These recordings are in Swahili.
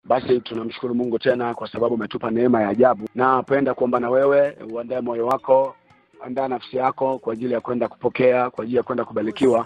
Basi tunamshukuru Mungu tena kwa sababu umetupa neema ya ajabu. Napenda kuomba na wewe uandae moyo wako, andaa nafsi yako kwa ajili ya kwenda kupokea, kwa ajili ya kwenda kubarikiwa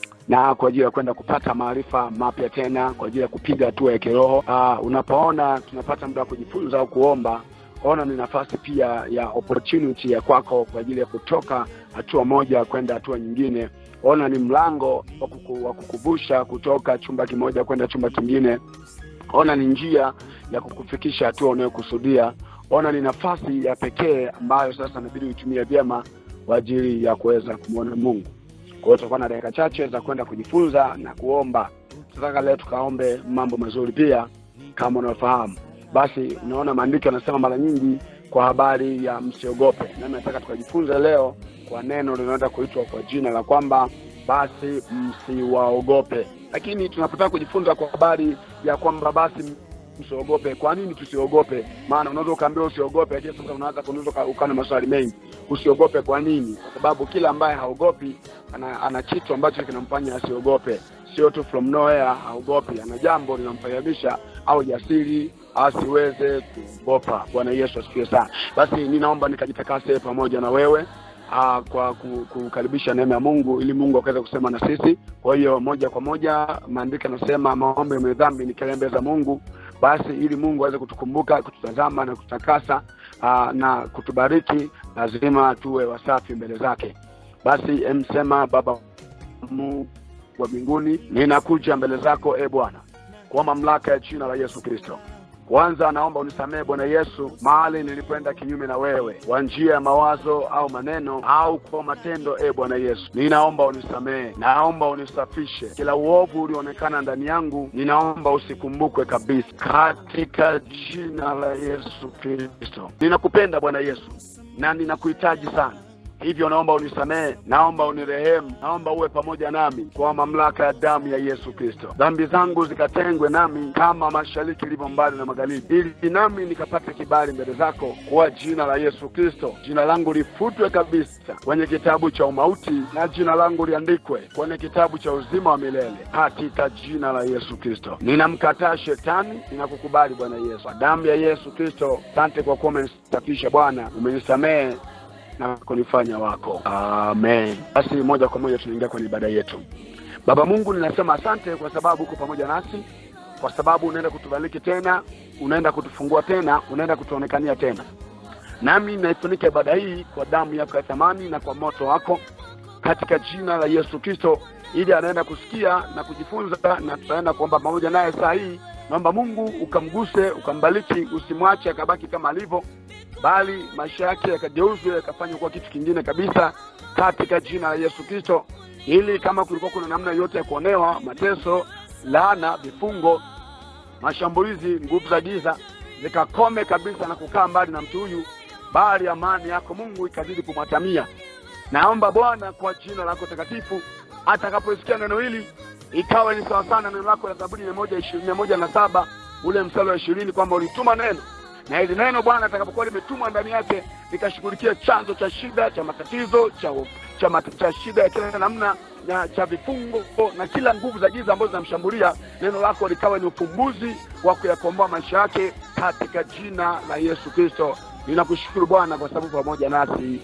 na kwa ajili ya kwenda kupata maarifa mapya tena, kwa ajili ya kupiga hatua ya kiroho. Ah, unapoona tunapata muda wa kujifunza au kuomba, ona ni nafasi pia ya opportunity ya kwako kwa ajili ya kutoka hatua moja kwenda hatua nyingine. Ona ni mlango wa kuku- wa kukuvusha kutoka chumba kimoja kwenda chumba kingine. Ona ni njia ya kukufikisha hatua unayokusudia. Ona ni nafasi ya pekee ambayo sasa inabidi uitumie vyema kwa ajili ya kuweza kumwona Mungu. Kwa hiyo tutakuwa na dakika chache za kwenda kujifunza na kuomba. Tunataka leo tukaombe mambo mazuri pia, kama unafahamu. Basi unaona maandiko yanasema mara nyingi kwa habari ya msiogope, nami nataka tukajifunze leo kwa neno linaloenda kuitwa kwa jina la kwamba basi msiwaogope. Lakini tunapotaka kujifunza kwa habari ya kwamba basi msiogope, kwa nini tusiogope? Maana unaweza ukaambiwa usiogope, lakini sasa unaanza kunaweza uka- ukawa na maswali mengi. Usiogope kwa nini? Kwa sababu kila ambaye haogopi ana, ana kitu ambacho kinamfanya asiogope, sio tu from nowhere haogopi, ana jambo linamfahamisha au jasiri asiweze kuogopa. Bwana Yesu asifiwe sana. Basi ninaomba nikajitakase pamoja na wewe aa, kwa ku- kukaribisha neema ya Mungu ili Mungu akaweze kusema na sisi. Kwa hiyo moja kwa moja maandiko yanasema maombi yenye dhambi ni kelele mbele za Mungu. Basi ili Mungu aweze kutukumbuka, kututazama na kututakasa aa, na kutubariki, lazima tuwe wasafi mbele zake. Basi emsema Baba Mungu wa mbinguni, ninakuja mbele zako e Bwana kwa mamlaka ya jina la Yesu Kristo. Kwanza naomba unisamehe Bwana Yesu, mahali nilipoenda kinyume na wewe kwa njia ya mawazo au maneno au kwa matendo. E Bwana Yesu, ninaomba unisamehe, naomba unisafishe kila uovu ulioonekana ndani yangu, ninaomba usikumbukwe kabisa, katika jina la Yesu Kristo. Ninakupenda Bwana Yesu na ninakuhitaji sana hivyo naomba unisamehe, naomba unirehemu, naomba uwe pamoja nami kwa mamlaka ya damu ya Yesu Kristo. Dhambi zangu zikatengwe nami kama mashariki ilivyo mbali na magharibi, ili nami nikapate kibali mbele zako kwa jina la Yesu Kristo. Jina langu lifutwe kabisa kwenye kitabu cha umauti na jina langu liandikwe kwenye kitabu cha uzima wa milele katika jina la Yesu Kristo. Ninamkataa shetani, ninakukubali Bwana Yesu. Kwa damu ya Yesu Kristo, asante kwa kuwa umenisafisha Bwana, umenisamehe na kunifanya wako. Amen. Basi moja kwa moja tunaingia kwenye ibada yetu. Baba Mungu, ninasema asante kwa sababu uko pamoja nasi, kwa sababu unaenda kutubariki tena, unaenda kutufungua tena, unaenda kutuonekania tena. Nami naifunika ibada hii kwa damu yako ya thamani na kwa moto wako katika jina la Yesu Kristo, ili anaenda kusikia na kujifunza, na tutaenda kuomba pamoja naye saa hii. Naomba Mungu ukamguse, ukambariki, usimwache akabaki kama alivyo, bali maisha yake yakageuzwe yakafanywa kuwa kitu kingine kabisa katika jina la Yesu Kristo, ili kama kulikuwa kuna namna yote ya kuonewa, mateso, laana, vifungo, mashambulizi, nguvu za giza zikakome kabisa na kukaa mbali na mtu huyu, bali amani yako Mungu ikazidi kumwatamia. Naomba Bwana kwa jina lako takatifu, atakaposikia neno hili ikawa ni sawa sana neno lako la Zaburi mia moja ishirini mia moja na saba ule mstari wa ishirini kwamba ulituma neno na hili neno Bwana atakapokuwa limetumwa ndani yake likashughulikia chanzo cha shida cha matatizo cha, cha, mat, cha shida ya kila namna na cha vifungo na kila nguvu za giza ambazo zinamshambulia, neno lako likawa ni ufumbuzi wa kuyakomboa maisha yake katika jina la Yesu Kristo. Ninakushukuru Bwana kwa sababu pamoja nasi,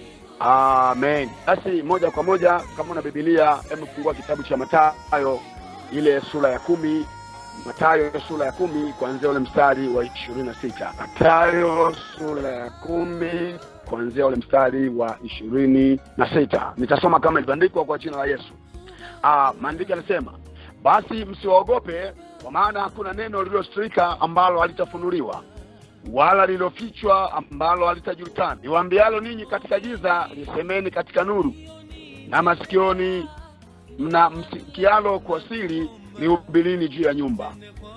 amen. Basi moja kwa moja, kama una Biblia, hebu fungua kitabu cha Mathayo ile sura ya kumi Mathayo sura ya kumi kuanzia ule mstari wa ishirini na sita Mathayo sura ya kumi kuanzia ule mstari wa ishirini na sita Nitasoma kama ilivyoandikwa kwa jina la Yesu. Ah, maandiko yanasema basi msiwaogope, kwa maana hakuna neno lililostrika ambalo halitafunuliwa wala lililofichwa ambalo halitajulikana. Niwaambialo ninyi katika giza, lisemeni katika nuru, na masikioni mna msikialo kwa siri lihubirini juu ya nyumba.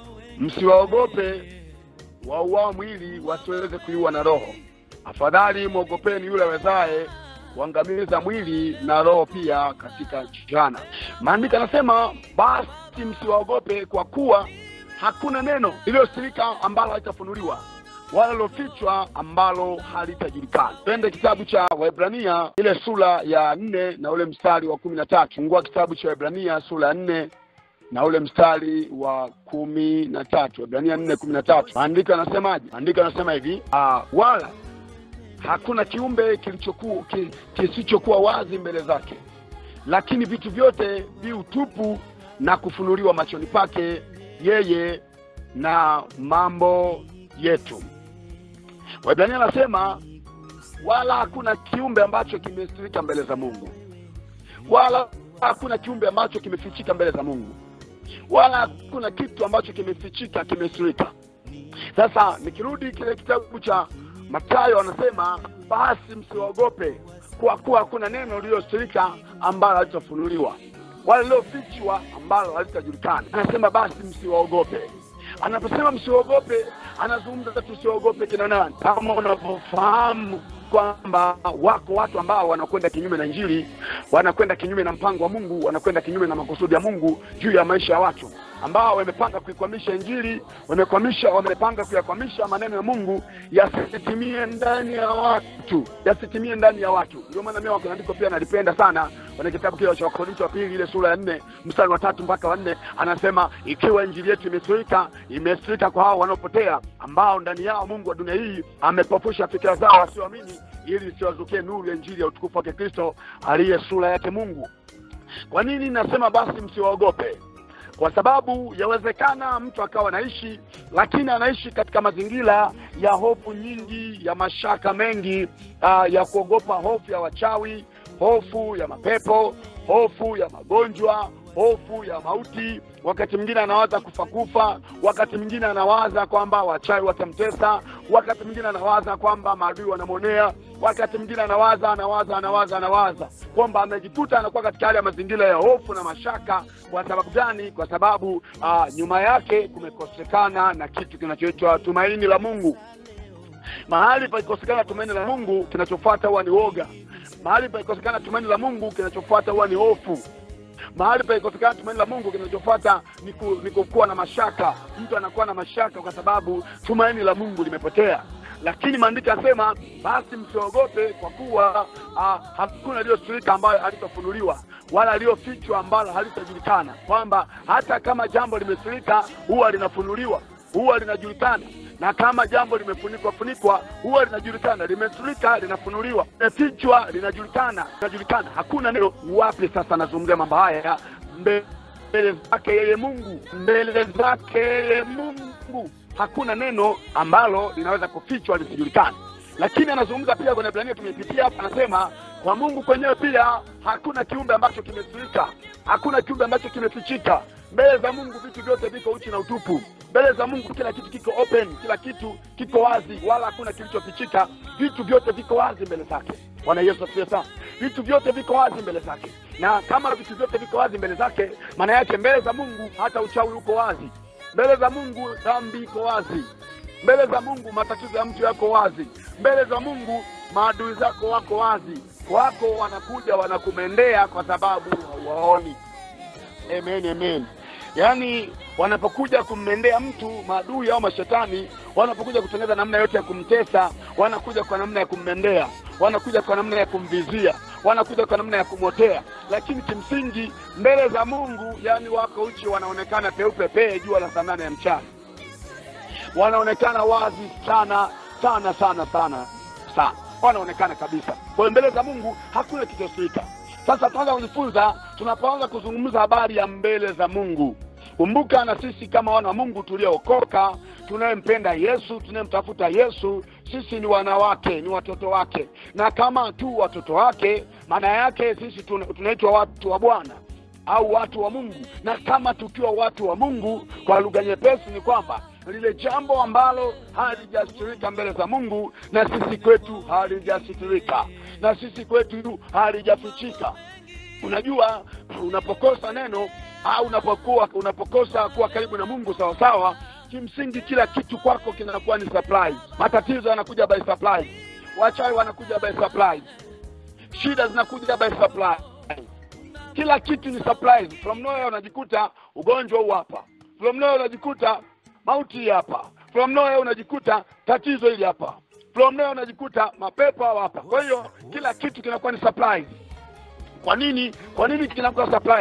Msiwaogope wauao mwili wasiweze kuiua na roho, afadhali mwogopeni yule awezaye kuangamiza mwili na roho pia katika jana. Maandiko anasema basi msiwaogope, kwa kuwa hakuna neno lililosirika ambalo halitafunuliwa wala lilofichwa ambalo halitajulikana. Twende kitabu cha Waebrania ile sura ya nne na ule mstari wa kumi na tatu. Fungua kitabu cha Waebrania sura ya nne na ule mstari wa kumi na tatu Waebrania nne kumi na tatu maandiko yanasemaje? Maandiko yanasema hivi uh, wala hakuna kiumbe kilichokuwa ki, kisichokuwa wazi mbele zake, lakini vitu vyote vi utupu na kufunuliwa machoni pake yeye na mambo yetu. Waebrania anasema wala hakuna kiumbe ambacho kimestirika mbele za Mungu, wala hakuna kiumbe ambacho kimefichika mbele za Mungu, wala hakuna kitu ambacho kimefichika kimestirika. Sasa nikirudi kile kitabu cha Mathayo, anasema basi msiwaogope, kwa kuwa hakuna neno lililostirika ambalo halitafunuliwa wala lililofichwa ambalo halitajulikana. Anasema basi msiwaogope. Anaposema msiwaogope, anazungumza tusiwaogope kina nani? Kama unavyofahamu kwamba wako watu ambao wanakwenda kinyume na Injili, wanakwenda kinyume na mpango wa Mungu, wanakwenda kinyume na makusudi ya Mungu juu ya maisha ya watu ambao wamepanga kuikwamisha Injili, wamekwamisha, wamepanga kuyakwamisha maneno ya Mungu yasitimie ndani ya watu, yasitimie ndani ya watu. Ndio maana mimi andiko pia nalipenda sana kwenye kitabu kile cha Wakorintho wa pili ile sura ya nne mstari wa tatu mpaka wa nne anasema ikiwa injili yetu imesirika, imesirika kwa hao wanaopotea, ambao ndani yao Mungu wa dunia hii amepofusha fikira zao wasioamini, ili isiwazukie nuru ya injili ya utukufu wake Kristo aliye sura yake Mungu. Kwa nini nasema basi msiwaogope? Kwa sababu yawezekana mtu akawa anaishi, lakini anaishi katika mazingira ya hofu nyingi, ya mashaka mengi, uh, ya kuogopa hofu ya wachawi, hofu ya mapepo, hofu ya magonjwa, hofu ya mauti. Wakati mwingine anawaza kufa kufa, wakati mwingine anawaza kwamba wachawi watamtesa, wakati mwingine anawaza kwamba maadui wanamwonea, wakati mwingine anawaza anawaza anawaza anawaza kwamba amejikuta anakuwa katika hali ya mazingira ya hofu na mashaka. Kwa sababu gani? Kwa sababu uh, nyuma yake kumekosekana na kitu kinachoitwa tumaini la Mungu. Mahali pakikosekana tumaini la Mungu, kinachofuata huwa ni woga. Mahali pakikosekana tumaini la Mungu, kinachofuata huwa ni hofu. Mahali pakikosekana tumaini la Mungu, kinachofuata ni, ku, ni kukuwa na mashaka. Mtu anakuwa na mashaka kwa sababu tumaini la Mungu limepotea. Lakini maandiko yasema, basi msiogope, kwa kuwa ah, hakuna lililosirika ambayo halitafunuliwa wala aliyofichwa ambalo halitajulikana, kwamba hata kama jambo limesirika huwa linafunuliwa, huwa linajulikana na kama jambo limefunikwa funikwa huwa linajulikana, limesurika linafunuliwa, limefichwa linajulikana, linajulikana. Hakuna neno wapi. Sasa nazungumzia mambo haya mbele zake yeye Mungu, mbele zake yeye Mungu, hakuna neno ambalo linaweza kufichwa lisijulikane. Lakini anazungumza pia kwenye Ibrania, tumepitia hapa, anasema kwa Mungu kwenyewe pia hakuna kiumbe ambacho kimesurika, hakuna kiumbe ambacho kimefichika. Mbele za Mungu vitu vyote viko uchi na utupu. Mbele za Mungu kila kitu kiko open, kila kitu kiko wazi, wala hakuna kilichofichika. Vitu vyote viko wazi mbele zake. Bwana Yesu asifiwe sana. Vitu vyote viko wazi mbele zake, na kama vitu vyote viko wazi mbele zake, maana yake mbele za Mungu hata uchawi uko wazi. Mbele za Mungu dhambi iko wazi. Mbele za Mungu matatizo ya mtu yako wazi. Mbele za Mungu maadui zako wako wazi, wako wanakuja wanakumendea kwa sababu hawaoni. Amen, amen. Yaani wanapokuja kummendea mtu maadui au mashetani, wanapokuja kutengeneza namna yote ya kumtesa, wanakuja kwa namna ya kummendea, wanakuja kwa namna ya kumvizia, wanakuja kwa namna ya kumwotea, lakini kimsingi mbele za Mungu, yani wako uchi, wanaonekana peupe pee jua la saa nane ya mchana, wanaonekana wazi sana sana sana sana sana, wanaonekana kabisa. Kwa hiyo mbele za Mungu hakuna kilichosirika. Sasa tunaanza kujifunza, tunapoanza kuzungumza habari ya mbele za Mungu. Kumbuka na sisi kama wana wa Mungu tuliookoka, tunayempenda Yesu, tunayemtafuta Yesu, sisi ni wanawake, ni watoto wake, na kama tu watoto wake, maana yake sisi tunaitwa watu wa Bwana au watu wa Mungu. Na kama tukiwa watu wa Mungu, kwa lugha nyepesi ni kwamba lile jambo ambalo halijasitirika mbele za Mungu, na sisi kwetu halijasitirika, na sisi kwetu halijafichika. Unajua, unapokosa neno au unapokuwa unapokosa kuwa karibu na Mungu sawa sawa, kimsingi kila kitu kwako kinakuwa ni surprise. Matatizo yanakuja by surprise, wachawi wanakuja by surprise, shida zinakuja by surprise, kila kitu ni surprise. From nowhere unajikuta ugonjwa huu hapa, from nowhere unajikuta mauti hapa, from nowhere unajikuta tatizo hili hapa, from nowhere unajikuta mapepo hapa. Kwa hiyo kila kitu kinakuwa ni surprise. Kwa nini? Kwa nini kinakuwa surprise?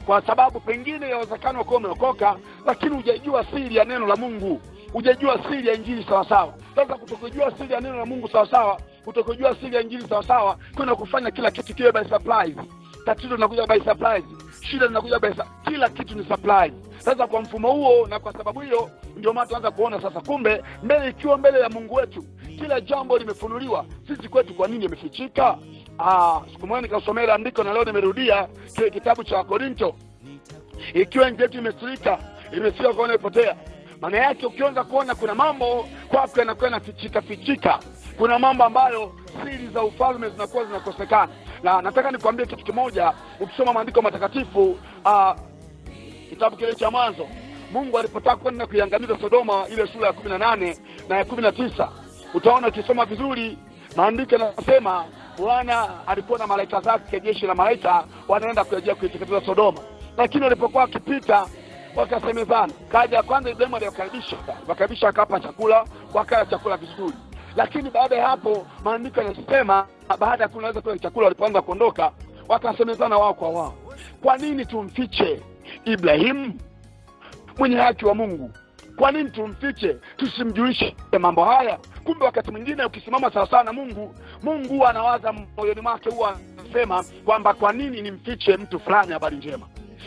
kwa sababu pengine yawezekana kuwa umeokoka lakini hujajua siri ya neno la mungu hujajua siri ya injili sawasawa sasa kutokujua siri ya neno la mungu sawasawa kutokujua siri ya injili sawasawa kwenda kufanya kila kitu kiwe by surprise tatizo linakuja by surprise shida linakuja by su- kila kitu ni surprise sasa kwa mfumo huo na kwa sababu hiyo ndio maana tuanza kuona sasa kumbe mbele ikiwa mbele ya mungu wetu kila jambo limefunuliwa sisi kwetu kwa nini imefichika Ah, siku moja nikasomea ile andiko na leo nimerudia kile kitabu cha wakorinto ikiwa nchi yetu imesurika imefika kuona ipotea maana yake ukianza kuona kuna mambo kwako yanakuwa yanafichika fichika kuna mambo ambayo siri za ufalme zinakuwa zinakosekana na nataka nikwambie kitu kimoja ukisoma maandiko matakatifu uh, kitabu kile cha mwanzo mungu alipotaka kwenda kuiangamiza sodoma ile sura ya kumi na nane na ya kumi na tisa utaona ukisoma vizuri maandiko yanasema bwana alikuwa na malaika zake jeshi la malaika wanaenda kurejea kuiteketeza sodoma lakini walipokuwa wakipita wakasemezana kaja ya kwanza ibrahimu aliwakaribisha wakaribisha akawapa chakula wakala chakula vizuri lakini baada ya hapo maandiko yanasema baada ya kunaweza kula chakula walipoanza kuondoka wakasemezana wao kwa wao kwa nini tumfiche ibrahimu mwenye haki wa mungu kwa nini tumfiche tusimjulishe mambo haya kumbe wakati mwingine ukisimama sawasawa na mungu mungu huwa anawaza moyoni mwake huwa anasema kwamba kwa nini nimfiche mtu fulani habari njema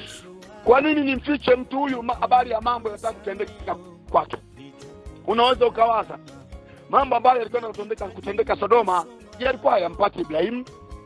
kwa nini nimfiche mtu huyu ma- habari ya mambo yataka kutendeka kwake unaweza ukawaza mambo ambayo yalikuwa yanatendeka kutendeka sodoma yalikuwa hayampati ibrahimu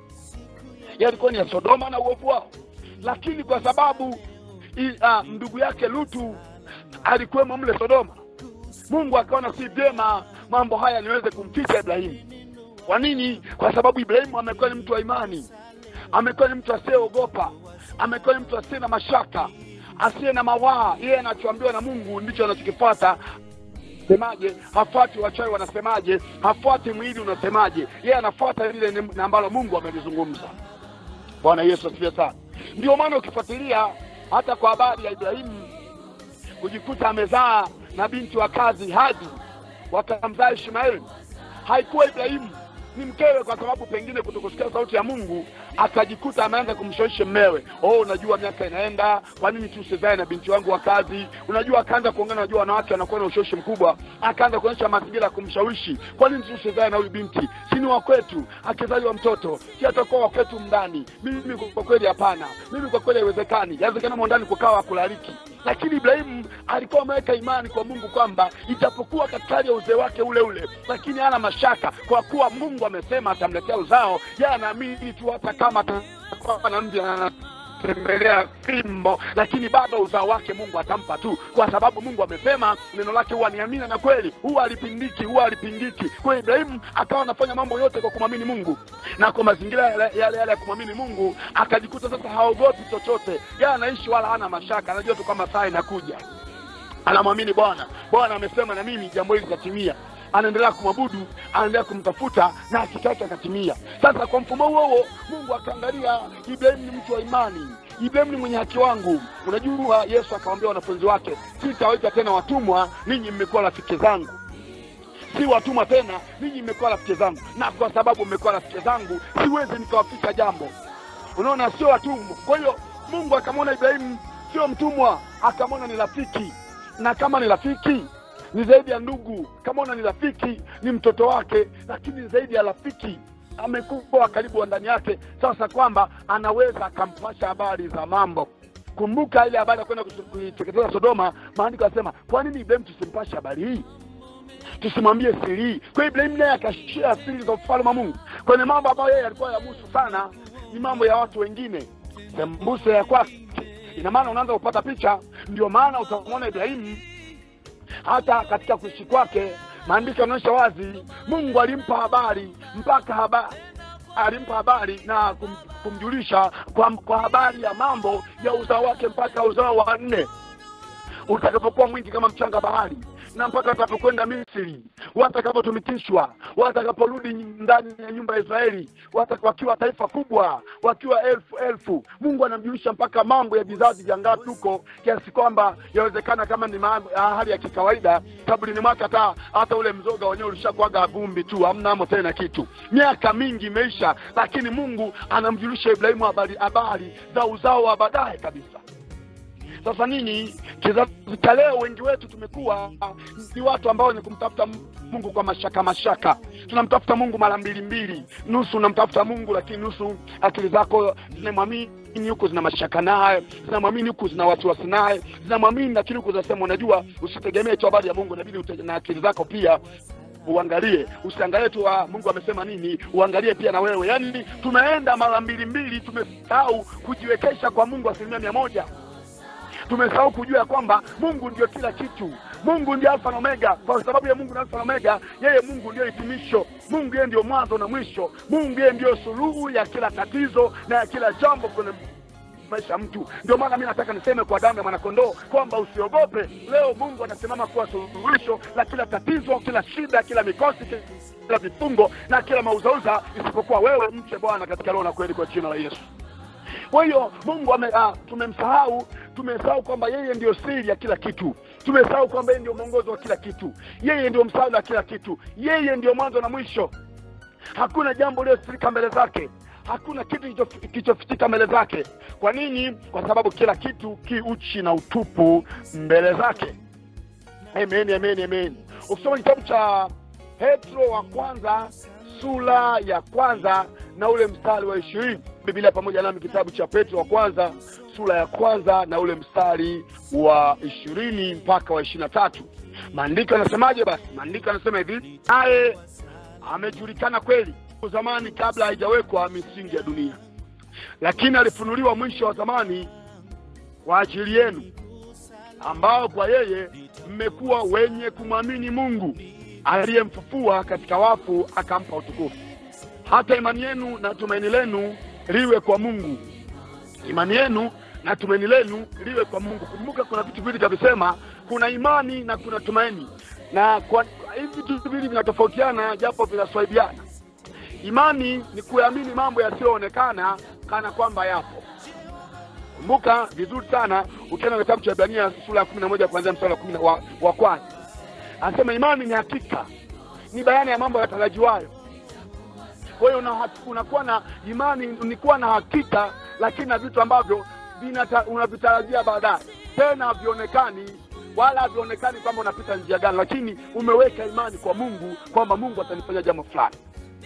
yalikuwa ni ya sodoma na uovu wao lakini kwa sababu i, uh, ndugu yake lutu alikuwemo mle sodoma mungu akaona si vyema mambo haya niweze kumficha ibrahimu kwa nini kwa sababu ibrahimu amekuwa ni mtu wa imani amekuwa ni mtu asiyeogopa amekuwa ni mtu asiye na mashaka asiye na mawaa yeye anachoambiwa na mungu ndicho anachokifuata semaje hafuati wachawi wanasemaje hafuati mwili unasemaje yeye anafuata lile ni- ambalo mungu amelizungumza bwana yesu asifiwe sana ndio maana ukifuatilia hata kwa habari ya ibrahimu kujikuta amezaa na binti wa kazi hadi wakamzaa ishmaeli haikuwa ibrahimu ni mkewe kwa sababu pengine kutokusikia sauti ya mungu akajikuta ameanza kumshawishi mmewe oh unajua miaka inaenda kwa nini tusizae na binti wangu wa kazi unajua akaanza kuongana unajua wanawake wanakuwa na ushawishi mkubwa akaanza kuonyesha mazingira ya kumshawishi kwa nini tusizae na huyu binti sini wa kwetu akizaliwa mtoto si atakuwa wa kwetu mndani mimi kwa kweli hapana mimi kwa kweli haiwezekani yawezekana mwandani kukawa kulariki lakini ibrahimu alikuwa ameweka imani kwa mungu kwamba ijapokuwa katika hali ya uzee wake ule ule lakini hana mashaka kwa kuwa mungu amesema atamletea uzao ye anaamini tu hata kama atakuwa na mji anatembelea fimbo lakini bado uzao wake mungu atampa tu kwa sababu mungu amesema neno lake huwa ni amina na kweli huwa alipindiki huwa alipingiki kwa hiyo ibrahimu akawa anafanya mambo yote kwa kumwamini mungu na kwa mazingira yale yale yale ya kumwamini mungu akajikuta sasa haogopi chochote yeye anaishi wala hana mashaka anajua tu kwamba saa inakuja anamwamini bwana bwana amesema na mimi jambo hili litatimia anaendelea kumwabudu anaendelea kumtafuta na hakika yake akatimia sasa kwa mfumo huo huo mungu akaangalia ibrahimu ni mtu wa imani ibrahimu ni mwenye haki wangu unajua yesu akawambia wanafunzi wake sitawaita tena watumwa ninyi mmekuwa rafiki zangu si watumwa tena ninyi mmekuwa rafiki zangu na kwa sababu mmekuwa rafiki zangu siwezi nikawaficha jambo unaona sio watumwa kwa hiyo mungu akamwona ibrahimu sio mtumwa akamwona ni rafiki na kama ni rafiki ni zaidi ya ndugu kama ni rafiki ni mtoto wake lakini ni zaidi ya rafiki amekuwa karibu wa ndani yake sasa kwamba anaweza akampasha habari za mambo kumbuka ile habari ya kwenda kuiteketeza sodoma maandiko yanasema kwa nini ibrahimu tusimpashe habari hii tusimwambie siri hii kwa hiyo ibrahimu naye akashia siri za ufalme wa mungu kwenye mambo ambayo yeye alikuwa yabusu sana ni mambo ya watu wengine sembuse ya kwake ina maana unaanza kupata picha ndio maana utamwona ibrahimu hata katika kuishi kwake maandiko yanaonyesha wazi mungu alimpa habari mpaka habari alimpa habari na kum, kumjulisha kwa, kwa habari ya mambo ya uzao wake mpaka uzao wa nne utakapokuwa mwingi kama mchanga bahari na mpaka watakapokwenda misri watakapotumikishwa watakaporudi ndani ya nyumba ya israeli wata- wakiwa taifa kubwa wakiwa elfu elfu mungu anamjulisha mpaka mambo ya vizazi vya ngapi huko kiasi kwamba yawezekana kama ni ma- ah, hali ya kikawaida kaburini mwake hata hata ule mzoga wenyewe ulishakuaga vumbi tu hamna amo tena kitu miaka mingi imeisha lakini mungu anamjulisha ibrahimu habari habari za uzao wa baadaye kabisa sasa nini kizazi cha leo wengi wetu tumekuwa ni watu ambao ni kumtafuta mungu kwa mashaka mashaka tunamtafuta mungu mara mbili mbili nusu unamtafuta mungu lakini nusu akili zako zinamwamini huku zina mashaka naye zinamwamini huku zina wasiwasi naye zinamwamini lakini huku zinasema unajua usitegemee tu habari ya mungu inabidi ute- na akili zako pia uangalie usiangalie tu ah, mungu amesema nini uangalie pia na wewe yaani tumeenda mara mbili mbili tumesahau kujiwekesha kwa mungu asilimia mia moja tumesahau kujua ya kwamba mungu ndio kila kitu mungu ndio alfa na omega kwa sababu ya mungu ni alfa na omega yeye mungu ndio hitimisho mungu yeye ndio mwanzo na mwisho mungu yeye ndio suluhu ya kila tatizo na ya kila jambo kwenye maisha ya mtu ndio maana mi nataka niseme kwa damu ya mwanakondoo kwamba usiogope leo mungu anasimama kuwa suluhisho la kila tatizo kila shida kila mikosi kila vifungo na kila mauzauza isipokuwa wewe mche bwana katika roho na kweli kwa jina la yesu kwa hiyo mungu ame, ah, tumemsahau tumesahau kwamba yeye ndio siri ya kila kitu tumesahau kwamba yeye ndio mwongozo wa kila kitu yeye ndio msaada wa kila kitu yeye ndio mwanzo na mwisho hakuna jambo lililosirika mbele zake hakuna kitu kilicho- kilichofichika mbele zake kwa nini kwa sababu kila kitu ki uchi na utupu mbele zake amen amen amen ukisoma kitabu cha petro wa kwanza sura ya kwanza na ule mstari wa ishirini biblia pamoja nami kitabu cha petro wa kwanza sura ya kwanza na ule mstari wa ishirini mpaka wa ishiri na tatu maandiko yanasemaje basi maandiko yanasema hivi naye amejulikana kweli zamani kabla haijawekwa misingi ya dunia lakini alifunuliwa mwisho wa zamani kwa ajili yenu ambao kwa yeye mmekuwa wenye kumwamini mungu aliyemfufua katika wafu akampa utukufu hata imani yenu na tumaini lenu liwe kwa mungu imani yenu na tumaini lenu liwe kwa mungu kumbuka kuna vitu viwili kavisema kuna imani na kuna tumaini na kwa hivi vitu viwili vinatofautiana japo vinaswaidiana imani ni kuamini mambo yasiyoonekana kana kwamba yapo kumbuka vizuri sana ukienda kitabu cha ibrania sura ya kumi na moja kuanzia mstari wa kumi na- wa, wa kwanza anasema imani ni hakika ni bayana ya mambo yatarajiwayo kwa hiyo una- unakuwa na imani ni kuwa na hakika lakini na vitu ambavyo vinata- unavitarajia baadaye tena havionekani wala havionekani kwamba unapita njia gani lakini umeweka imani kwa mungu kwamba mungu atanifanya jambo fulani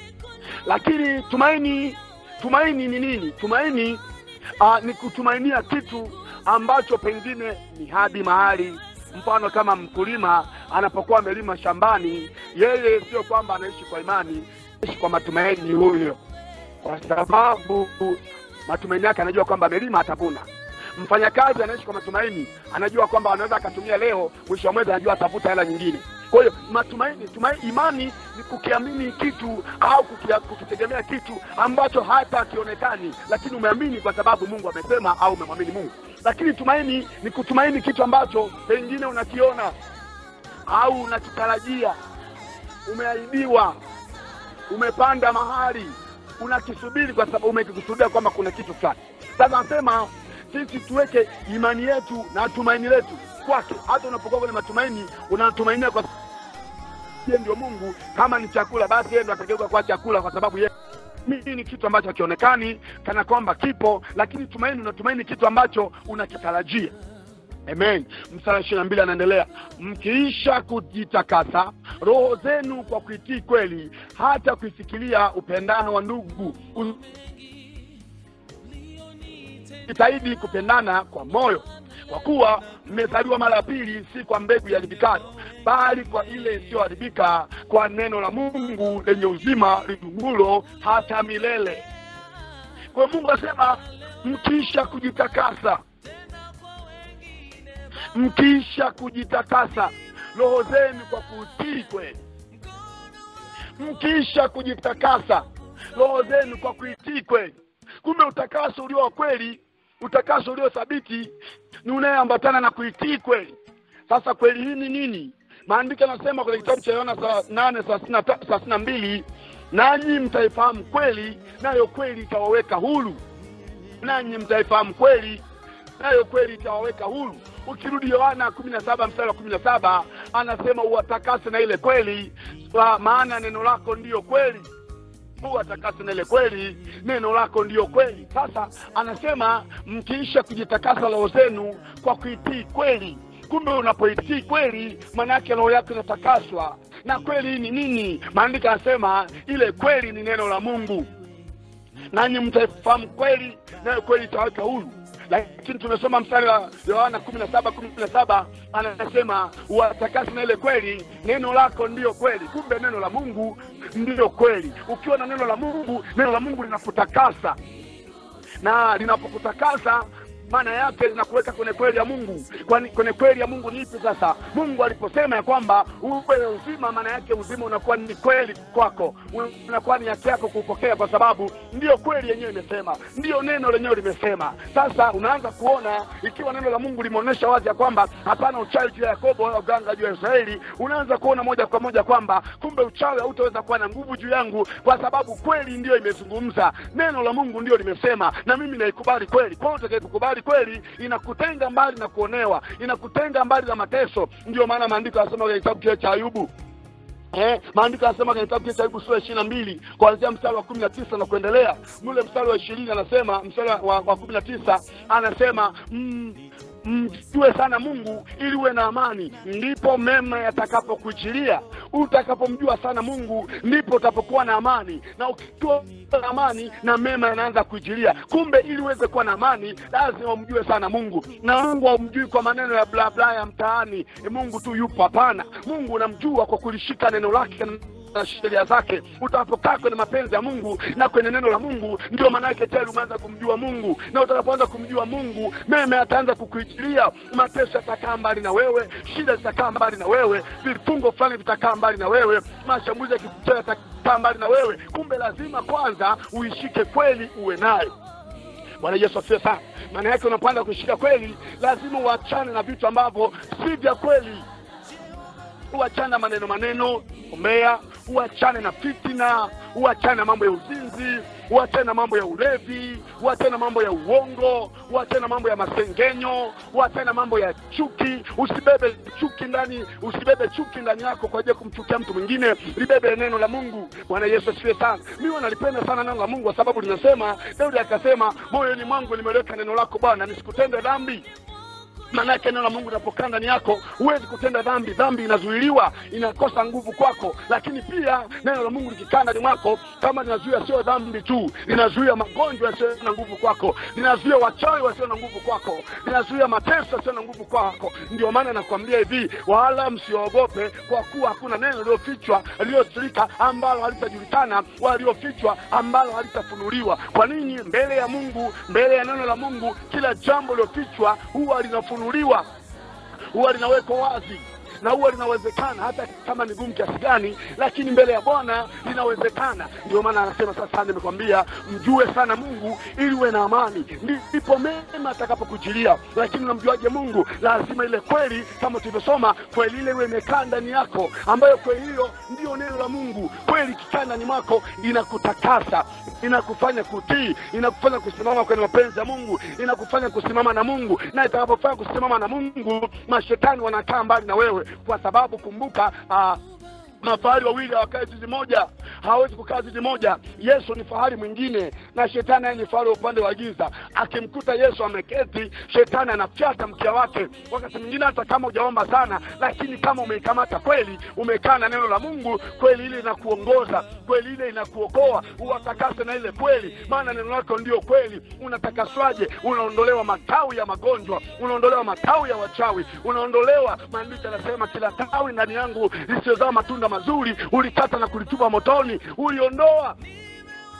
lakini tumaini tumaini ni nini tumaini uh, ni kutumainia kitu ambacho pengine ni hadi mahali mfano kama mkulima anapokuwa amelima shambani yeye sio kwamba anaishi kwa imani anaishi kwa matumaini huyo kwa sababu matumaini yake anajua kwamba amelima atavuna mfanyakazi anaishi kwa matumaini anajua kwamba anaweza akatumia leo mwisho wa mwezi anajua atavuta hela nyingine kwa hiyo matumaini tumaini, imani ni kukiamini kitu au kukia, kukitegemea kitu ambacho hata akionekani lakini umeamini kwa sababu mungu amesema au umemwamini mungu lakini tumaini ni kutumaini kitu ambacho pengine unakiona au unakitarajia umeahidiwa umepanda mahali unakisubiri kwa sababu umekikusudia kwamba kuna kitu fulani sasa anasema sisi tuweke imani yetu na tumaini letu kwake hata unapokuwa kwenye matumaini unatumainia kwa yeye ndio mungu kama ni chakula basi yeye ndo atageuka kwa chakula kwa sababu yeye mimi ni kitu ambacho hakionekani kana kwamba kipo lakini tumaini unatumaini kitu ambacho unakitarajia amen mstari ishiri na mbili anaendelea mkiisha kujitakasa roho zenu kwa kuitii kweli hata kuifikiria upendano wa ndugu jitahidi kupendana kwa moyo kwa kuwa mmezaliwa mara ya pili si kwa mbegu iharibikayo bali kwa ile isiyoharibika kwa neno la mungu lenye uzima lidungulo hata milele kwa hiyo mungu asema mkiisha kujitakasa mkiisha kujitakasa roho zenu kwa kutii kweli mkiisha kujitakasa roho zenu kwa kuitii kweli kumbe utakaso ulio wa kweli utakaso ulio thabiti ni unayeambatana na kuitii kweli sasa kweli hii ni nini maandiko yanasema kwenye kitabu cha yohana saa nane thelathini na mbili nanyi mtaifahamu kweli nayo kweli itawaweka huru nanyi mtaifahamu kweli nayo kweli itawaweka huru ukirudi yohana kumi na saba mstari wa kumi na saba anasema uwatakase na ile kweli kwa maana neno lako ndiyo kweli uwatakase na ile kweli neno lako ndiyo kweli sasa anasema mkiisha kujitakasa roho zenu kwa kuitii kweli kumbe unapoitii kweli maana yake roho yako inatakaswa na kweli ni nini maandiko anasema ile kweli ni neno la mungu nanyi mtaifahamu kweli nayo kweli itaweka huru lakini tumesoma mstari wa yohana kumi na saba kumi na saba anasema watakasi na ile kweli neno lako ndiyo kweli kumbe neno la mungu ndiyo kweli ukiwa na neno la mungu neno la mungu linakutakasa na linapokutakasa maana yake linakuweka kwenye kweli ya mungu kwani kwenye kweli ya mungu ni ipi sasa mungu aliposema ya kwamba uwe uzima maana yake uzima unakuwa ni kweli kwako unakuwa ni haki yako kuupokea kwa sababu ndiyo kweli yenyewe imesema ndiyo neno lenyewe limesema sasa unaanza kuona ikiwa neno la mungu limeonyesha wazi ya kwamba hapana uchawi juu ya yakobo wala uganga juu ya israeli unaanza kuona moja kwa moja kwamba kumbe uchawi hautaweza kuwa na nguvu juu yangu kwa sababu kweli ndiyo imezungumza neno la mungu ndiyo limesema na mimi naikubali kweli kwao utakayekukubali kweli inakutenga mbali na kuonewa inakutenga mbali na mateso ndio maana maandiko yanasema kwenye kitabu kile cha ayubu Eh, maandiko yanasema kwenye kitabu cha Ayubu sura ishirini na mbili kuanzia mstari wa kumi na tisa na kuendelea. Mule mstari wa ishirini anasema mstari wa, wa kumi na tisa anasema mm, mjue sana Mungu ili uwe na amani, ndipo mema yatakapokujilia. Utakapomjua sana Mungu, ndipo utapokuwa na amani, na ukiwa na amani na mema yanaanza kujilia. Kumbe ili uweze kuwa na amani, lazima umjue sana Mungu, na Mungu haumjui kwa maneno ya bla bla ya mtaani, e, Mungu tu yupo. Hapana, Mungu unamjua kwa kulishika neno lake na sheria zake utakapokaa kwenye mapenzi ya mungu na kwenye neno la mungu ndio maana yake tayari umeanza kumjua mungu na utakapoanza kumjua mungu meme ataanza kukuijilia mateso yatakaa mbali na wewe shida zitakaa mbali na wewe vifungo fulani vitakaa mbali na wewe mashambulizi ya kikucha yatakaa mbali na wewe kumbe lazima kwanza uishike kweli uwe nayo bwana yesu asifiwe sana maana yake unapanda kuishika kweli lazima uachane na vitu ambavyo si vya kweli uachane na maneno maneno umbea uachane na fitina uachane na mambo ya uzinzi uachane na mambo ya ulevi uachane na mambo ya uongo uachane na mambo ya masengenyo uachane na mambo ya chuki usibebe chuki ndani usibebe chuki ndani yako kwa ajili ya kumchukia mtu mwingine libebe neno la mungu bwana yesu asifiwe sana mimi nalipenda sana neno la mungu kwa sababu linasema daudi akasema moyoni mwangu limeweka neno lako bwana nisikutende dhambi maanake neno la mungu linapokaa ndani yako huwezi kutenda dhambi dhambi inazuiliwa inakosa nguvu kwako lakini pia neno la mungu likikaa ndani mwako kama linazuia sio dhambi tu linazuia magonjwa yasiyo na nguvu kwako linazuia wachawi wasio na nguvu kwako linazuia mateso yasiyo na nguvu kwako ndio maana nakwambia hivi wala msiogope kwa kuwa hakuna neno lililofichwa lililosirika ambalo halitajulikana wala lililofichwa ambalo halitafunuliwa kwa nini mbele ya mungu mbele ya neno la mungu kila jambo lililofichwa huwa linafunuliwa linafunuliwa huwa linawekwa wazi na huwa linawezekana hata kama ni gumu kiasi gani lakini mbele ya bwana linawezekana ndio maana anasema sasa nimekwambia mjue sana mungu ili uwe na amani ndipo mema atakapokujilia lakini unamjuaje mungu lazima ile kweli kama tulivyosoma kweli ile iwe imekaa ndani yako ambayo kweli hiyo ndiyo neno la mungu kweli ikikaa ndani mwako inakutakasa inakufanya kutii inakufanya kusimama kwenye mapenzi ya mungu inakufanya kusimama na mungu na itakapofanya kusimama na mungu mashetani wanakaa mbali na wewe kwa sababu kumbuka uh, mafahari wawili hawakae zizi moja hawezi kukaa zizi moja yesu ni fahari mwingine na shetani naye ni fahari wa upande wa giza akimkuta yesu ameketi shetani anafyata mkia wake wakati mwingine hata kama hujaomba sana lakini kama umeikamata kweli umekaa na neno la mungu kweli ile inakuongoza kweli ile inakuokoa uwatakase na ile kweli maana neno lako ndio kweli unatakaswaje unaondolewa matawi ya magonjwa unaondolewa matawi ya wachawi unaondolewa maandiko yanasema kila tawi ndani yangu lisiozaa matunda mazuri ulikata na kulitupa motoni uliondoa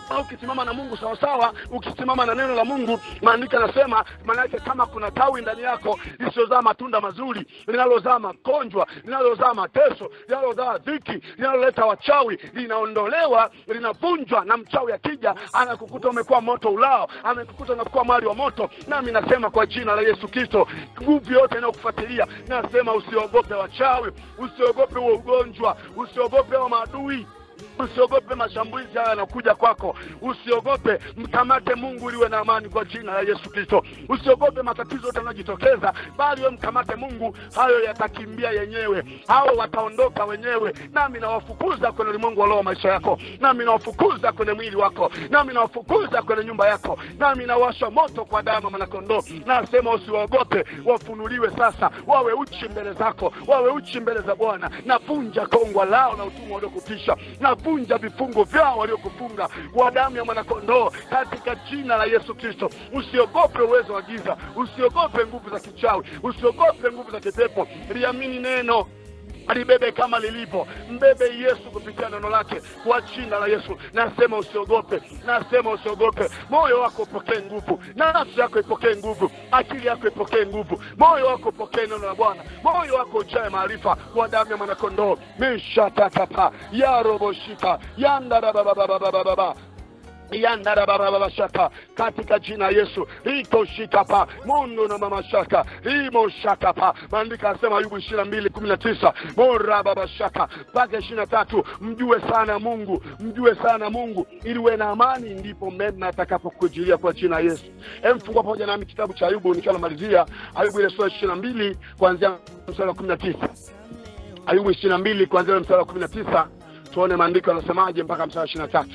au ukisimama na mungu sawasawa ukisimama na neno la mungu maandiko yanasema maanake kama kuna tawi ndani yako lisiyozaa matunda mazuri linalozaa magonjwa linalozaa mateso linalozaa dhiki linaloleta wachawi linaondolewa linavunjwa na mchawi akija anakukuta umekuwa moto ulao amekukuta unakuwa mwali wa moto nami nasema kwa jina la yesu kristo nguvu yote inayokufuatilia nasema usiogope wachawi usiogope huo ugonjwa usiogope huo maadui usiogope mashambulizi haya yanakuja kwako usiogope mkamate mungu liwe na amani kwa jina la yesu kristo usiogope matatizo yote yanayojitokeza bali we mkamate mungu hayo yatakimbia yenyewe hao wataondoka wenyewe nami nawafukuza kwenye ulimwengu wa roho wa maisha yako nami nawafukuza kwenye mwili wako nami nawafukuza kwenye nyumba yako nami nawasha moto kwa damu ya mwanakondoo nasema usiwaogope wafunuliwe sasa wawe uchi mbele zako wawe uchi mbele za bwana navunja kongwa lao na utumwa waliokutisha navunja vifungo vyao waliokufunga kwa damu ya mwanakondoo katika jina la yesu kristo usiogope uwezo wa giza usiogope nguvu za kichawi usiogope nguvu za kipepo liamini neno libebe kama lilivyo mbebe yesu kupitia neno lake kwa jina la yesu nasema usiogope nasema usiogope moyo wako upokee nguvu nafsi yako ipokee nguvu akili yako ipokee nguvu moyo wako upokee neno la bwana moyo wako ujae maarifa kwa damu ya mwanakondoo mishatatapa yaroboshika yandarababababababa yandarabababashaka katika jina ya yesu rikoshikapa mundu na mamashaka rimoshakapa maandiko anasema ayubu ishiri na mbili kumi na tisa morababashaka mpaka ishiri na tatu mjue sana mungu mjue sana mungu ili uwe na amani ndipo mema atakapokujilia kwa jina ya yesu emfungua pamoja nami kitabu cha ayubu nikiwa namalizia ayubu ile sura ishiri na mbili kuanzia mstari wa kumi na tisa ayubu ishiri na mbili kuanzia mstari wa kumi na tisa tuone maandiko yanasemaje mpaka mstari wa ishiri na tatu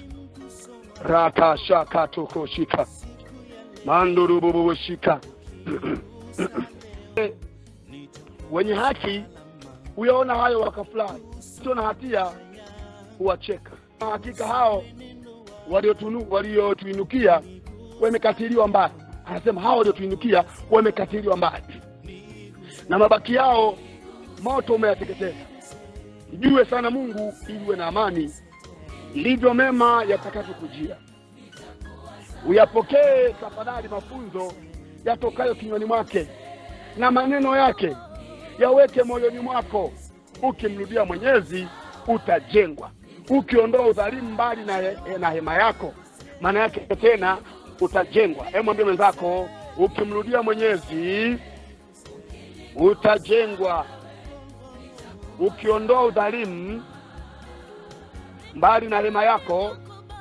rakashakatokoshika mandurububushika wenye haki huyaona hayo wakafurahi sio na hatia huwacheka Na hakika hao waliotunu- waliotuinukia wamekatiliwa mbali anasema hao waliotuinukia wamekatiliwa mbali na mabaki yao moto umeyateketeza jue sana mungu ili uwe na amani ndivyo mema yatakavyokujia uyapokee tafadhali mafunzo yatokayo kinywani mwake na maneno yake yaweke moyoni mwako ukimrudia mwenyezi utajengwa ukiondoa udhalimu mbali na, he, na hema yako maana yake tena utajengwa hebu mwambie mwenzako ukimrudia mwenyezi utajengwa ukiondoa udhalimu mbali na hema yako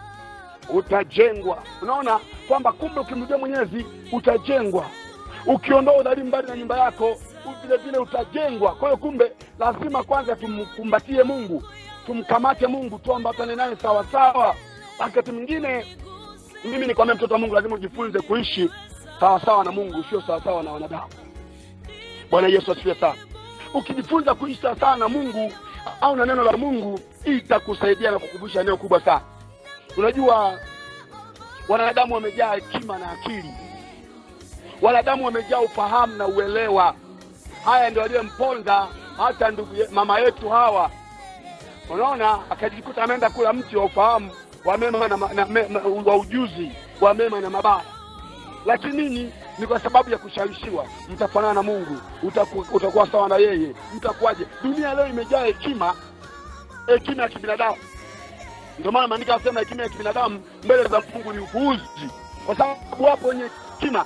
utajengwa unaona kwamba kumbe ukimrudia mwenyezi utajengwa ukiondoa udhalimu mbali na nyumba yako vile vile utajengwa kwa hiyo kumbe lazima kwanza tumkumbatie mungu tumkamate mungu tuambatane naye sawasawa wakati mwingine mimi nikwambia mtoto wa mungu lazima ujifunze kuishi sawasawa na mungu sio sawasawa na wanadamu bwana yesu asifiwe sana ukijifunza kuishi sawasawa na mungu au na neno la mungu itakusaidia na kukumbusha eneo kubwa sana unajua wanadamu wamejaa hekima na akili wanadamu wamejaa ufahamu na uelewa haya ndio aliyemponza hata ndugu ye- mama yetu hawa unaona akajikuta ameenda kula mti wa ufahamu wa mema na, ma- na me, ma, wa ujuzi wa mema na mabaya lakini nini ni kwa sababu ya kushawishiwa mtafanana na mungu utaku, utakuwa sawa na yeye mtakuwaje dunia leo imejaa hekima hekima ya kibinadamu ndio maana maandiko anasema hekima ya kibinadamu mbele za mungu ni upuuzi kwa sababu wapo wenye hekima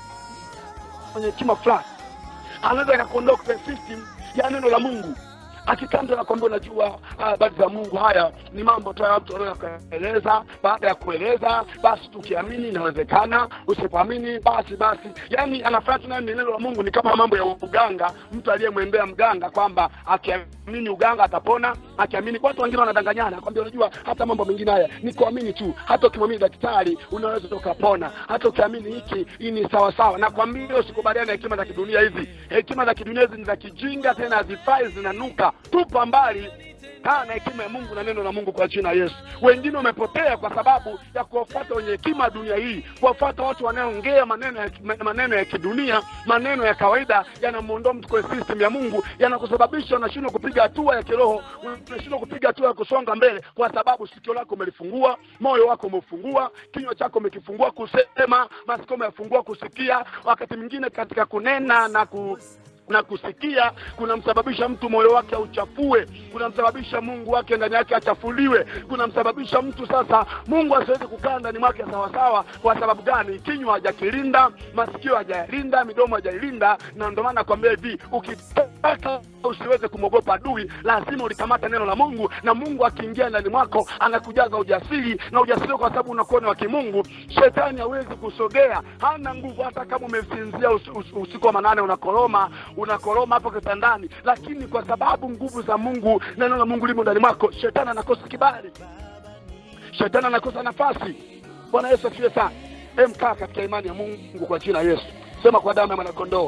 wenye hekima fulani anaweza akakuondoa kwenye system ya neno la mungu akikanda nakwambia unajua habari za mungu haya ni mambo tu ya mtu anaweza kueleza baada ya kueleza basi tukiamini inawezekana usipoamini basi basi yaani anafanya tu nayo ni neno la mungu ni kama mambo ya uganga mtu aliyemwembea mganga kwamba akiamini uganga atapona akiamini watu wengine wanadanganyana kwambia unajua hata mambo mengine haya ni kuamini tu hata ukimwamini daktari unaweza ukapona hata ukiamini hiki hii ni sawa sawa nakwambia usikubaliana na hekima za kidunia hizi hekima za kidunia hizi ni za kijinga tena hazifai zinanuka tupa mbali kaa na hekima ya mungu na neno la mungu kwa jina la yesu wengine wamepotea kwa sababu ya kuwafuata wenye hekima dunia hii kuwafuata watu wanaoongea maneno ya, maneno ya kidunia maneno ya kawaida yanamwondoa mtu kwenye system ya mungu yanakusababisha unashindwa kupiga hatua ya kiroho unashindwa kupiga hatua ya kusonga mbele kwa sababu sikio lako umelifungua moyo wako umeufungua kinywa chako umekifungua kusema masikio umeyafungua kusikia wakati mwingine katika kunena na ku na kusikia kunamsababisha mtu moyo wake auchafue kunamsababisha mungu wake ndani yake achafuliwe kunamsababisha mtu sasa mungu asiwezi kukaa ndani mwake sawasawa kwa sababu gani kinywa hajakilinda masikio hajayalinda midomo hajailinda na ndio maana nakwambia hivi ukitaka usiweze kumwogopa adui lazima ulikamata neno la mungu na mungu akiingia ndani mwako anakujaza ujasiri na ujasiri kwa sababu unakuwa ni wa kimungu shetani hawezi kusogea hana nguvu hata kama umesinzia us, us, usiku wa manane unakoroma unakoroma hapo kitandani lakini kwa sababu nguvu za mungu neno la mungu limo ndani mwako shetani anakosa kibali shetani anakosa nafasi bwana yesu asifiwe sana emkaa katika imani ya mungu kwa jina la yesu sema kwa damu ya mwanakondoo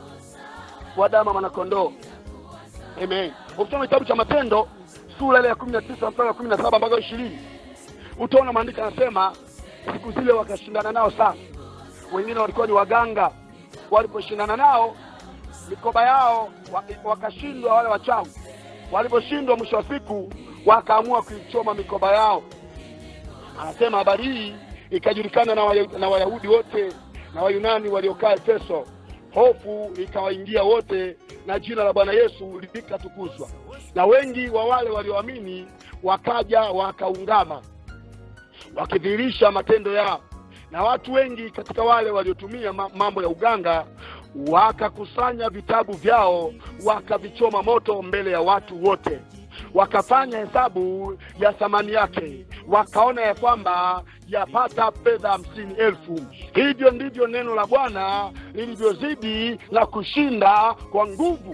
kwa damu ya mwanakondoo amen ukisoma kitabu cha matendo sura ile ya kumi na tisa mpaka kumi na saba mpaka ishirini utaona maandiko anasema siku zile wakashindana nao sana wengine walikuwa ni waganga waliposhindana nao mikoba yao wa- wakashindwa wale wachawi waliposhindwa mwisho wa siku wakaamua kuichoma mikoba yao anasema habari hii ikajulikana na, waya, na wayahudi wote na wayunani waliokaa efeso hofu ikawaingia wote na jina la bwana yesu likatukuzwa na wengi wa wale walioamini wakaja wakaungama wakidhihirisha matendo yao na watu wengi katika wale waliotumia ma- mambo ya uganga wakakusanya vitabu vyao wakavichoma moto mbele ya watu wote wakafanya hesabu ya thamani yake wakaona ya kwamba yapata fedha hamsini elfu hivyo ndivyo neno la bwana lilivyozidi na kushinda kwa nguvu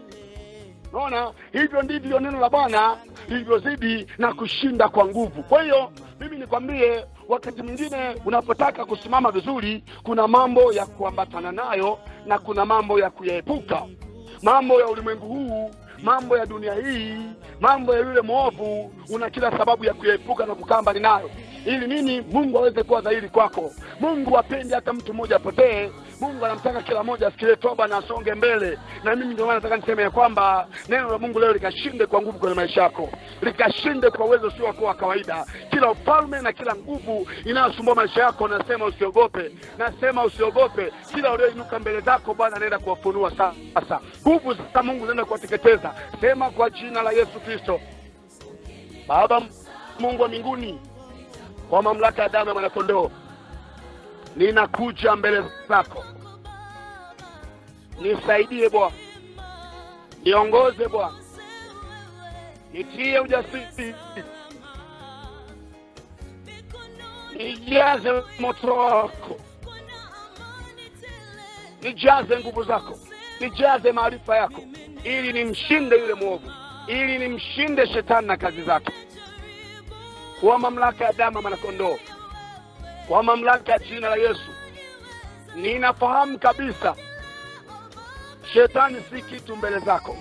naona hivyo ndivyo neno la bwana lilivyozidi na kushinda kwa nguvu kwa hiyo mimi nikwambie wakati mwingine unapotaka kusimama vizuri kuna mambo ya kuambatana nayo na kuna mambo ya kuyaepuka mambo ya ulimwengu huu mambo ya dunia hii mambo ya yule mwovu una kila sababu ya kuyaepuka na kukaa mbali nayo ili nini mungu aweze kuwa dhahiri kwako mungu apendi hata mtu mmoja apotee mungu anamtaka kila mmoja afikirie toba na asonge mbele na mimi ndio maana nataka niseme ya kwamba neno la mungu leo likashinde kwa nguvu kwenye maisha yako likashinde kwa uwezo usio wako wa kawaida kila ufalme na kila nguvu inayosumbua maisha yako nasema usiogope nasema usiogope kila ulioinuka mbele zako bwana anaenda kuwafunua sasa nguvu za mungu zinaenda kuwateketeza sema kwa jina la yesu kristo baba mungu wa mbinguni kwa mamlaka ya damu ya mwanakondoo ninakuja mbele zako nisaidie bwana niongoze bwana nitie ujasiri nijaze moto wako nijaze nguvu zako nijaze maarifa yako ili nimshinde yule mwovu ili nimshinde shetani na kazi zake kwa mamlaka ya damu ya mwanakondoo kwa mamlaka ya jina la yesu ninafahamu kabisa shetani si kitu mbele zako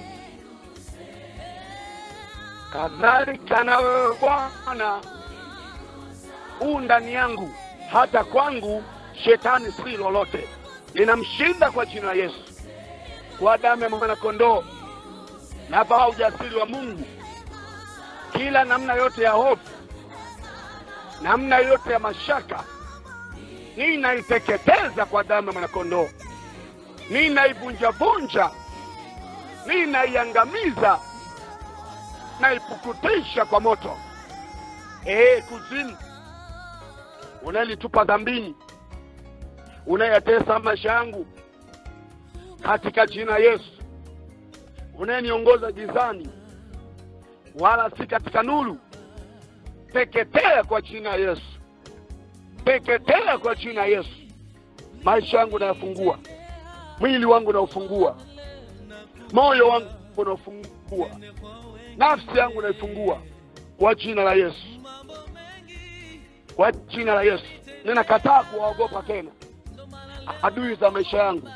kadhalika na wewe bwana huu ndani yangu hata kwangu shetani si lolote ninamshinda kwa jina la yesu kwa damu ya mwanakondoo navaa ujasiri wa mungu kila namna yote ya hofu namna yote ya mashaka ninaiteketeza kwa damu ya mwanakondoo ninaivunjavunja ninaiangamiza naipukutisha kwa moto ee kuzimu unayelitupa dhambini unayetesa maisha yangu katika jina yesu unayeniongoza gizani wala si katika nuru teketea kwa jina ya yesu teketea kwa jina ya yesu maisha yangu nayafungua mwili wangu naufungua moyo wangu naufungua nafsi yangu naifungua kwa jina la yesu kwa jina la yesu ninakataa kuwaogopa tena adui za maisha yangu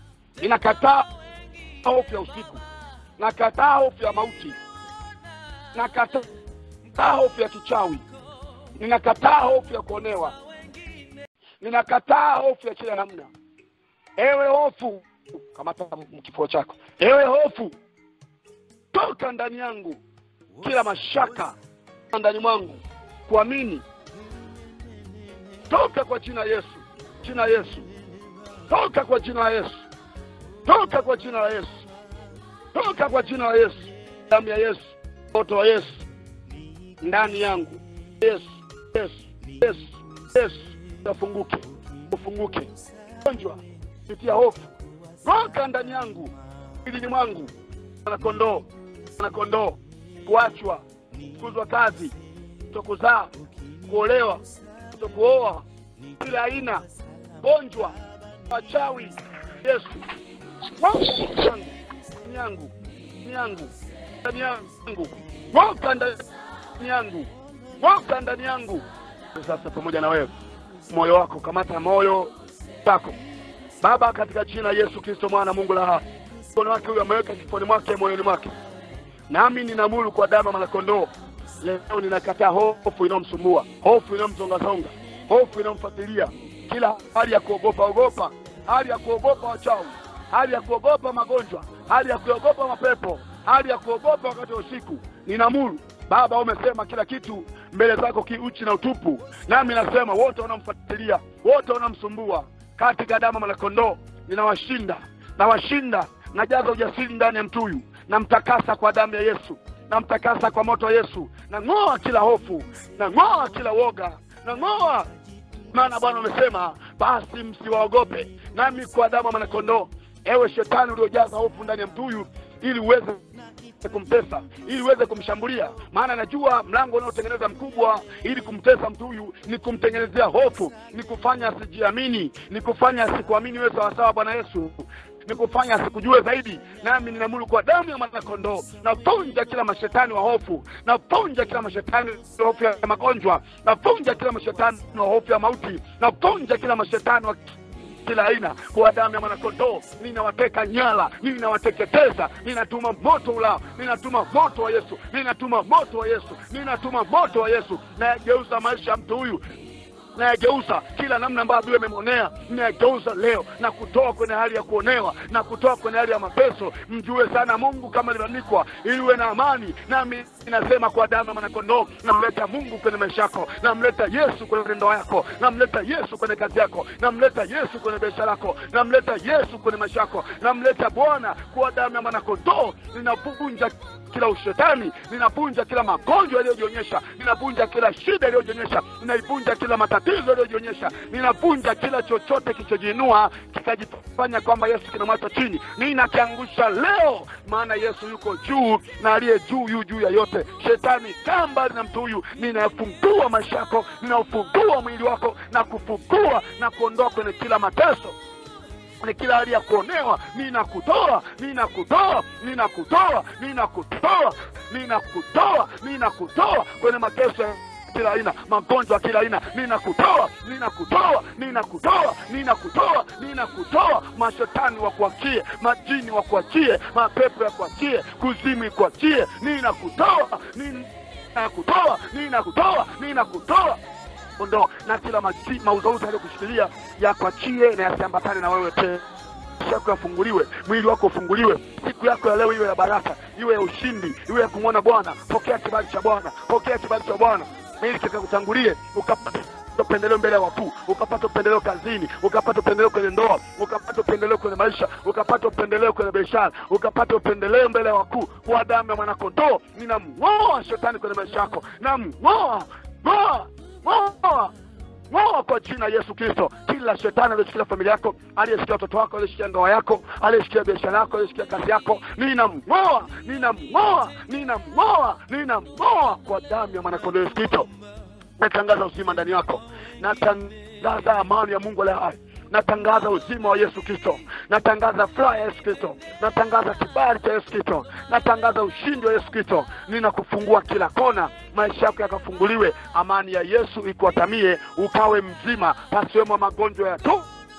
ninakataa hofu ya usiku nakataa hofu ya mauti nakataa hofu ya kichawi ninakataa hofu ya kuonewa ninakataa hofu ya kila namna ewe hofu kamata kifua chako ewe hofu toka ndani yangu kila mashaka ndani mwangu kuamini toka kwa jina Yesu jina Yesu toka kwa jina la Yesu toka kwa jina la Yesu toka kwa jina la Yesu damu ya Yesu moto wa Yesu ndani yangu Yesu Yesu Yesu Yesu ufunguke ufunguke gonjwa kupitia hofu toka ndani yangu ilini mwangu na kondoo na kondoo kuachwa kuzwa kazi kutokuzaa kuolewa kutokuoa kila aina gonjwa wachawi Yesu yangu yangu yangu ndani yangu woka ndani yangu woka ndani yangu sasa pamoja na wewe moyo wako kamata moyo wako baba katika jina Yesu Kristo mwana Mungu la hai mkono wake huyo ameweka kifoni mwake moyoni mwake nami ninamuru kwa damu mwanakondoo leo ninakataa hofu inayomsumbua hofu inayomzongazonga hofu inayomfuatilia kila hali ya kuogopa ogopa hali ya kuogopa wachawi hali ya kuogopa magonjwa hali ya kuogopa mapepo hali ya kuogopa wakati wa usiku ninamuru baba umesema kila kitu mbele zako kiuchi na utupu nami nasema wote wanamfuatilia wote wanamsumbua katika damu mwanakondoo ninawashinda nawashinda najaza ujasiri ndani ya mtuyu namtakasa kwa damu ya yesu namtakasa kwa moto wa yesu nang'oa kila hofu nang'oa kila woga nang'oa maana bwana umesema basi msiwaogope nami kwa damu ya mwanakondoo ewe shetani uliojaza hofu ndani ya mtuyu ili uweze kumtesa ili uweze kumshambulia maana najua mlango unaotengeneza mkubwa ili kumtesa mtu huyu ni kumtengenezea hofu ni kufanya asijiamini ni kufanya asikuamini wewe sawasawa bwana yesu ni kufanya asikujue zaidi nami ninamuru kwa damu ya mwanakondoo napunja kila mashetani wa hofu napunja kila mashetani wa hofu ya magonjwa napunja kila mashetani wa hofu ya mauti napunja kila mashetani wa kila aina kwa damu ya mwanakondoo ninawateka nyara ninawateketeza ninatuma moto ulao ninatuma moto wa yesu ninatuma moto wa yesu ninatuma moto wa yesu nayageuza maisha ya mtu huyu nayageuza kila namna ambayo adui amemwonea nayageuza leo na kutoa kwenye hali ya kuonewa na kutoa kwenye hali ya mapeso mjue sana mungu kama limeandikwa ili uwe na amani nami inasema kwa damu ya mwanakondoo namleta mungu kwenye maisha yako namleta yesu kwenye ndoa yako namleta yesu kwenye kazi yako namleta yesu kwenye biashara yako namleta yesu kwenye maisha yako namleta bwana kwa damu ya mwanakondoo ninavunja kila ushetani ninavunja kila magonjwa yaliyojionyesha ninavunja kila shida iliyojionyesha ninaivunja kila matatizo yaliyojionyesha ninavunja kila chochote kilichojiinua kikajifanya kwamba yesu kinamwacha chini ninakiangusha leo maana yesu yuko juu na aliye juu yu juu ya yote shetani kaa mbali na mtu huyu ninafungua maisha yako ninaufungua mwili wako na kufungua na kuondoa kwenye kila mateso ni kila hali ya kuonewa ninakutoa ninakutoa ninakutoa ninakutoa ninakutoa ninakutoa kwenye mateso ya kila aina magonjwa ya kila aina ninakutoa ninakutoa ninakutoa ninakutoa ninakutoa mashetani wakuachie majini wakuachie mapepo ya kuachie kuzimu ikuachie ninakutoa ninakutoa ninakutoa ninakutoa ondoa na kila maji- mauzauza yaliyokushikilia yakwachie na yasiambatane na wewe tena maisha yako yafunguliwe mwili wako ufunguliwe siku yako ya leo iwe ya baraka iwe ya ushindi iwe ya kumwona bwana pokea kibali cha bwana pokea kibali cha bwana ili kikakutangulie ukapata upendeleo mbele ya wakuu ukapata upendeleo kazini ukapata upendeleo kwenye ndoa ukapata upendeleo kwenye maisha ukapata upendeleo kwenye biashara ukapata upendeleo mbele ya wakuu kwa damu ya mwanakondoo ninamng'oa shetani kwenye maisha yako namng'oa ng'oa ng'oa ng'oa kwa jina la yesu kristo kila shetani aliyeshikilia familia yako aliyeshikia watoto wako aliyeshikia ndoa yako aliyeshikia biashara yako aliyeshikia kazi yako ninamng'oa ninamng'oa ninamng'oa ninamng'oa kwa damu ya mwanakondoo yesu kristo natangaza uzima ndani yako natangaza amani ya mungu aliye hai natangaza uzima wa yesu kristo natangaza furaha ya yesu kristo natangaza kibali cha yesu kristo natangaza ushindi wa yesu kristo ninakufungua kila kona maisha yako yakafunguliwe amani ya yesu ikuatamie ukawe mzima pasiwemo magonjwa ya tumbo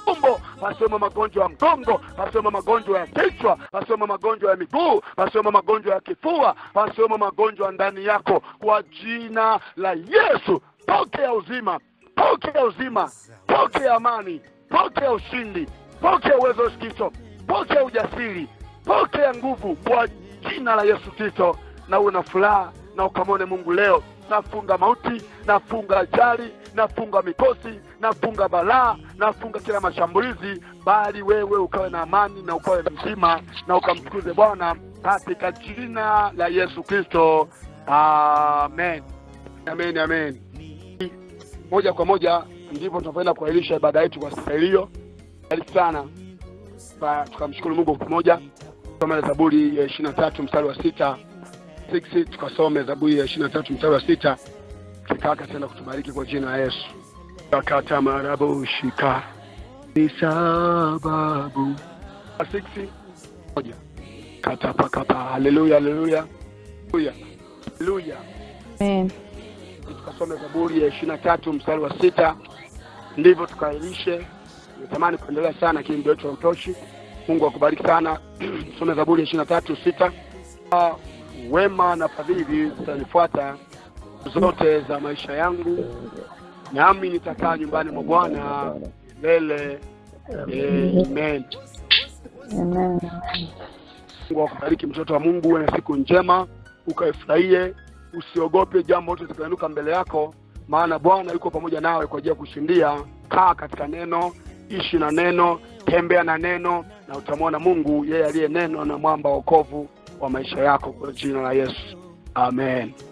tumbo, pasiwemo magonjwa ya mgongo, pasiwemo magonjwa ya kichwa, pasiwemo magonjwa ya miguu, pasiwemo magonjwa ya kifua, pasiwemo magonjwa ndani yako, kwa jina la Yesu. Pokea uzima, pokea uzima, pokea amani, pokea ushindi, pokea uwezo wa Kristo, pokea ujasiri, pokea nguvu kwa jina la Yesu Kristo, na uwe na furaha na ukamwone Mungu leo. Nafunga mauti, nafunga ajali, nafunga mikosi, nafunga balaa, nafunga kila mashambulizi, bali wewe ukawe na amani na ukawe mzima na ukamtukuze Bwana katika jina la Yesu Kristo, amen, amen, amen. Moja kwa moja ndipo tunapoenda kuahirisha ibada yetu kwa siku hiyo. Karibu sana, Ba- tukamshukuru Mungu kwa pamoja. Tusome Zaburi ya ishirini na tatu mstari wa sita 6 tukasome Zaburi ya ishirini na tatu mstari wa sita kikaka tena kutubariki kwa jina la Yesu. Kakata marabu shika ni sababu 6 moja kata pakapa haleluya haleluya haleluya haleluya Amen. tukasome Zaburi ya ishirini na tatu mstari wa sita ndivyo tukailishe. Natamani kuendelea sana, lakini muda wetu hautoshi. Mungu akubariki sana. Some Zaburi ya ishirini na tatu sita Ah, wema na fadhili zitanifuata zote za maisha yangu, nami nitakaa nyumbani mwa Bwana milele. Amen. Amen. Mungu akubariki mtoto wa Mungu, uwe na siku njema, ukaifurahie, usiogope jambo lote litakainuka mbele yako, maana Bwana yuko pamoja nawe kwa ajili ya kushindia. Kaa katika neno, ishi na neno, tembea na neno, na utamwona Mungu, yeye aliye neno na mwamba wa wokovu wa maisha yako, kwa jina la Yesu, amen.